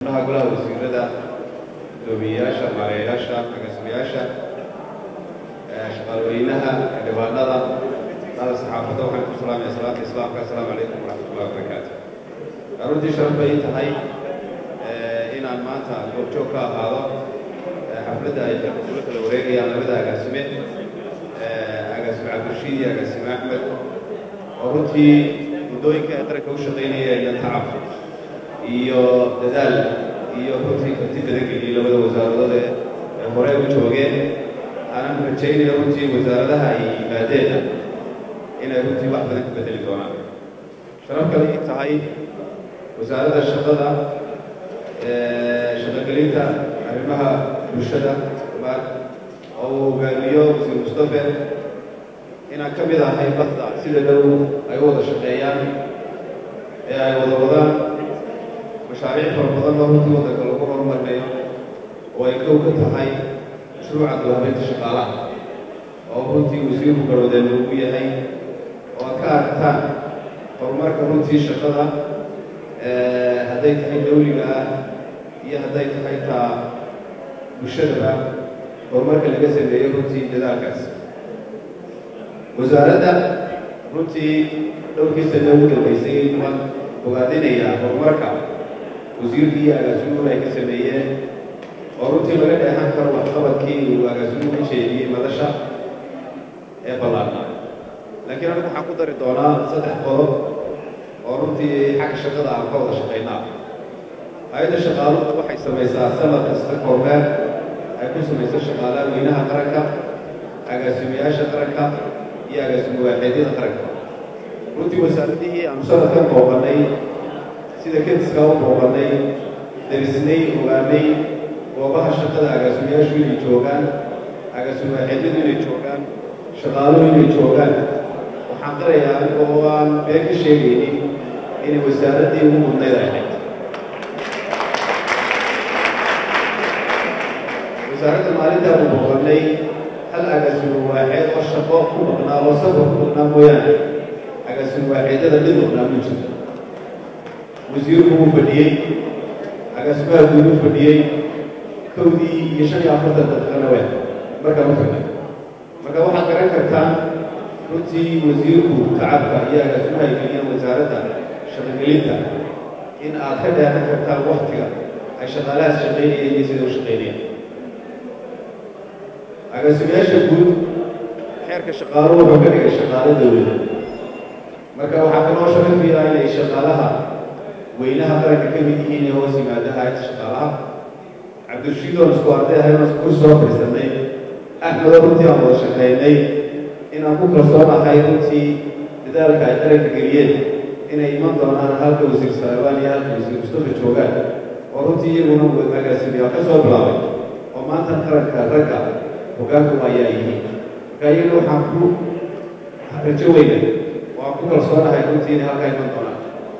xubnaha golaha wasiirada guddoomiyeyaasha maareeyayaasha agaasimayaasha shaqaalweynaha xildhibaanada dada saxaafadda waxaan ku salaamaya salaata islaamka assalaamu calaykum waraxmatullahi wabarakaatu runtii sharaf bay tahay inaan maanta goobjoog ka ahaado xafladda ay ula kala wareegayaan labada agaasime agaasime cabdirashiid iyo agaasime axmed oo runtii muddooyinka ay qaranka u shaqaynaya iyo tacab iyo dadaal iyo runtii karti badan geliyey labada wasaaradood ee hore u joogeen aanan rajaynayo runtii wasaaradaha ay yimaadeen inay runtii wax badan ka bedeli doonaan sharaf kale ii tahay wasaaradda shaqada shaqogelinta arrimaha bulshada oo uu hogaamiyo wasiir mustafe inaan ka mid ahay badda sida dhow ay u wada shaqeeyaan ee ay wada wadaan mashaariic fara badan oo runtii waddanka lagu horumarinayo oo ay kow ka tahay mashruuca doohabeynta shaqaalaha oo runtii wasiirku garwadeen ugu yahay oo aad ka aragtaan horumarka runtii shaqada hadday tahay dawliga ah iyo hadday tahay taa bulshadaba horumarka laga sameeyo runtii dadaalkaas wasaaradda runtii dhowrkii sano ugu dambaysay waan ogaadinayaa horumarka wasiirkii iyo agaasimuhu ay ka sameeyeen oo runtii laga dheehan karo waxqabadkii uu agaasimuhu ka jeediyey madasha ee ballaarna laakiin anigu waxaan ku dari doonaa saddex qodob oo runtii xagga shaqada aan ka wada shaqaynaa hay-adda shaqaaluhu waxay samaysaa sanad kasta kormeer ay ku samayso shaqaalaha weynaha qaranka agaasimayaasha qaranka iyo agaasimo waaxeedyada qaranka runtii wasaaradihii aanu sanadkan booqannay sida kediska u booqannay darisnay ogaanay goobaha shaqada agaasimayaashu inay joogaan agaasimo waaxeedyadu inay joogaan shaqaaluhu inay joogaan waxaan qirayaa anigoo aan been ka sheegaynin inay wasaaraddii ugu mudnayd ay ahayd wasaaradda maalintaanu booqannay hal agaasimo waaxeed oo shaqo ku maqnaa oo safar ku maqnaa mooyaane agaasimo waaxeedyada mid maqnaa ma jirto wasiirku wuu fadhiyey agaasimaha guud u fadhiyey kowdii iyo shan iyo afartan daqiiqana we markaa u fadhiy marka waxaad garan kartaan runtii wasiirku tacabka iyo agaasimaha ay geliyeen wasaaradda shaqogelinta in aad ka dheehan kartaan waktiga ay shaqaalahaas shaqaynayeen iyo sida u shaqaynayeen agaasimayaasha guud xeerka shaqaaluhu wuxuu ka dhigay shaqaalo dawlada marka waxaa kaloo sharafiyaa inay shaqaalaha weynaha qaranka ka mid yihiin ee hoos yimaada hay-adda shaqaalaha cabdirashiid oon isku arday ahayn oon ku soo fadhiisannay axmedoo runtii aan wada shaqaynay inaan ku kalsoonahay runtii dadaalka ay qaranka geliyeen inay iman doonaan halka wasiir saleebaan iyo halka wasiir mustafa joogaan oo runtii iyaguna agaasimiyaa ka soo bilaabay oo maanta qaranka ragga hoggaanku ayaa yihiin marka iyaga waxaan ku rajo weynay oo aan ku kalsoonahay runtii inay halkaa iman doonaan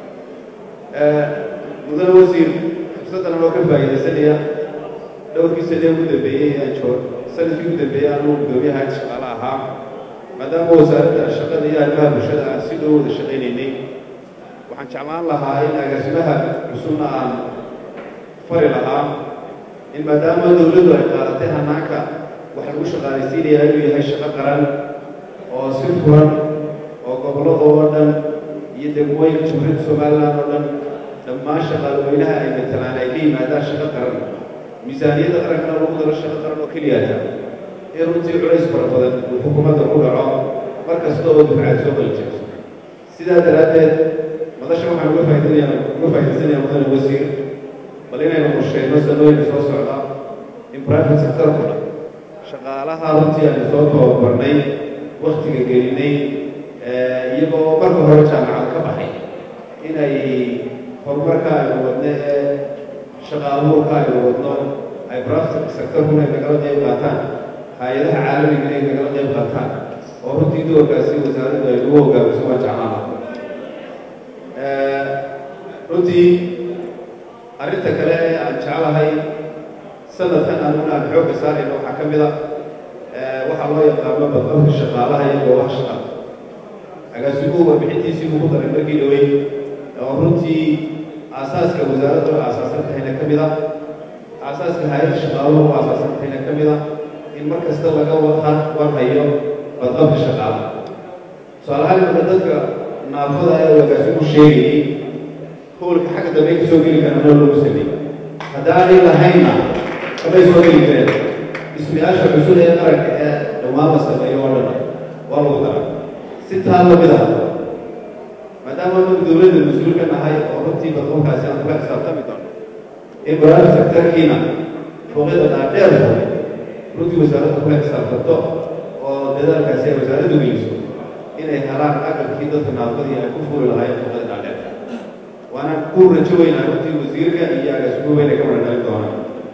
mudane wasiir fursaddan anoo ka faa'iidaysanaya dhowrkii sanee ugu dambeeyey aan joog sanadkii ugu dambeeyey anuu guddoomiyaha hayad shaqaale ahaa maadaama wasaaradda shaqada iyo arrimaha bulshada aan si dhow wada shaqaynaynay waxaan jeclaan lahaa in agaasimaha cusubna aan fari lahaa in maadaama dowladdu ay qaadatay hanaanka wax lagu shaqaalaysiinaya inuu yahay shaqo qaran oo si furan oo gobollada oo dhan iyo degmooyinka jumhuuriyadda somalilan oo dhan dhammaan shaqaalweynaha ay matalaan ay ka yimaadaan shaqo qaran miisaaniyadda qarankana lagu daro shaqo qaran oo keliyata in runtii culays fara badan uu xukuumadda ku dhaco mar kasta oo dufcaad soo qali jirto sidaa daraaddeed madasha waxaan uga faaidinaya uga faa'idaysanayaa mudane wasiir bal inaynu qorsheyno sanooyinka soo socda in private sectorku dhan shaqaalaha runtii aynu soo tababarnay waktiga gelinay iyagoo marka hore jaamacad ka baxay inay horumarka aynu wadno ee shaqaabuurka aynu wadno ay private sectorkuna ay nagala qayb qaataan hay-adaha caalamiga ay nagala qayb qaataan oo runtii doorkaasi wasaaraddu ay ugu hogaamiso waa jeclaana runtii arrinta kale ee aan jeclahay sanadkan anuna aan xoogga saarayno waxaa ka mid a waxaa loo yaqaano badqabka shaqaalaha iyo goobaha shaqada agaasimuhu warbixintiisii ugu daray markii dhowey oo runtii aasaaska wasaaradda oo aasaasan tahayna ka mid a aasaaska hay-adda shaqaaluhu oo aasaasan tahayna ka mid a in mar kasta laga warhayo badqabka shaqaalaha tusaalahaan marka dadka naafada ee wagaasigu sheegayay howlka xagga dambe ka soo geli karana lagu sameeyey haddaanay lahaynna kamay soo geli kareen dhismayaasha cusub ee qaranka ee dhammaan la sameeyo oo dhan waa lagu dara si taa lamid ah maadaama anagu dowladda mas-uulka nahay oo runtii badqabkaasi aan kula xisaabtami doono in barnaamij sektarkiina fooqyada dhaadheer furay runtii wasaaradda kula xisaabtanto oo dadaalkaasi ay wasaaraddu geliso inay helaan aqalkii dadka naafadii ay ku fuuli lahaayeen fooqyada dhaadheer waana ku rajo weynaa runtii wasiirka iyo agaasigu weyna ka wardhalin doonaan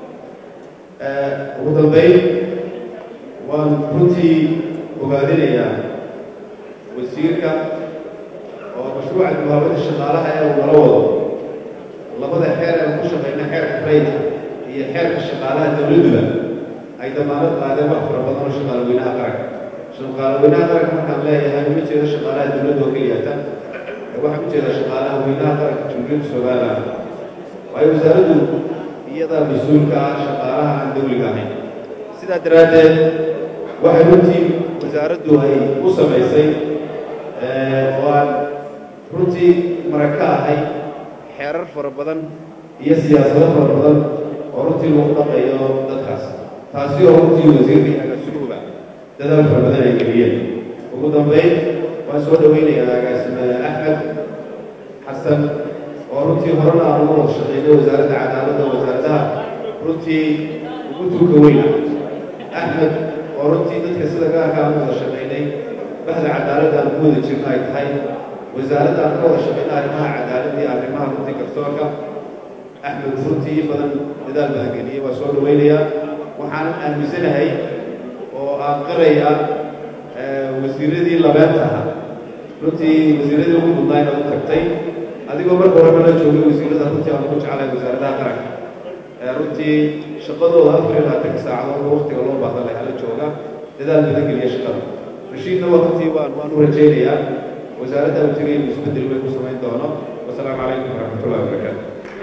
ugu dambeyn waan runtii ogaadinayaa wasiirka oo mashruuca muhaabada shaqaalaha ee uu nala wado labada xeer ee ku shaqeyna xeerka rayta iyo xeerka shaqaalaha dowladduba ay damaanad qaadeen wax fara badan oo shaqaalaweynaha qaranka shaqaalaweynaha qaranka markaan leeyahay uma jeedo shaqaalaha dowladda oo keliyata waxaan u jeedaa shaqaalaha weynaha qaranka jumhuuriyadda somaliland waayo wasaaraddu iyadaa mas-uulka ah shaqaalaha aan dowliga ahayn sidaa daraaddeed waxay runtii wasaaraddu ay u samaysay oo aan runtii maraka ahay xeerar fara badan iyo siyaasado fara badan oo runtii lagu dhaqayo dadkaas taasi oo runtii wasiirka iyo agaasimuhuba dadaal fara badan ay geliyeen ugu dambeyn waan soo dhaweynayaa agaasime axmed xasan oo runtii horena aan uga wada shaqeynay wasaaradda cadaaladda wasaaradaha runtii ugu tuuka weyna axmed oo runtii dadka sida gaarka aan u wada shaqeynay bahda cadaaladda aan ku wada jirno ay tahay wasaaradda aan ka wada shaqeyna arrimaha cadaaladda iyo arrimaha runtii garsoorka axmed runtii in badan dadaal badan geliyey waa soo dhaweynayaa waxaanan aaminsanahay oo aan qaraya wasiiradii labeenta ahaa runtii wasiiradii ugu mudnaa inaad u tagtay adigoo marka horeba la joogay wasiirada runtii aan ugu jeclay wasaaradaha qaranka runtii shaqadooda afar iyo labaatanka saacadood waqtiga loo baahda leh hala jooga dadaal badan geliya shaqada rashiidna waa runtii waan waan u rajaynayaa wasaaradda uu tegay inuu isbeddel weyn ku samayn doono wasalaamu calaykum waraxmatullahi wabarakaatu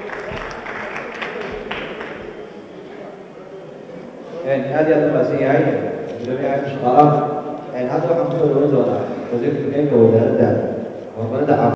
aad iyo aad u maasan yahay gudoomiyaha shaqaalaha hadda waxaan kusoo dhawan doonaa wasiirka deegaanka wasaaradda horumarinta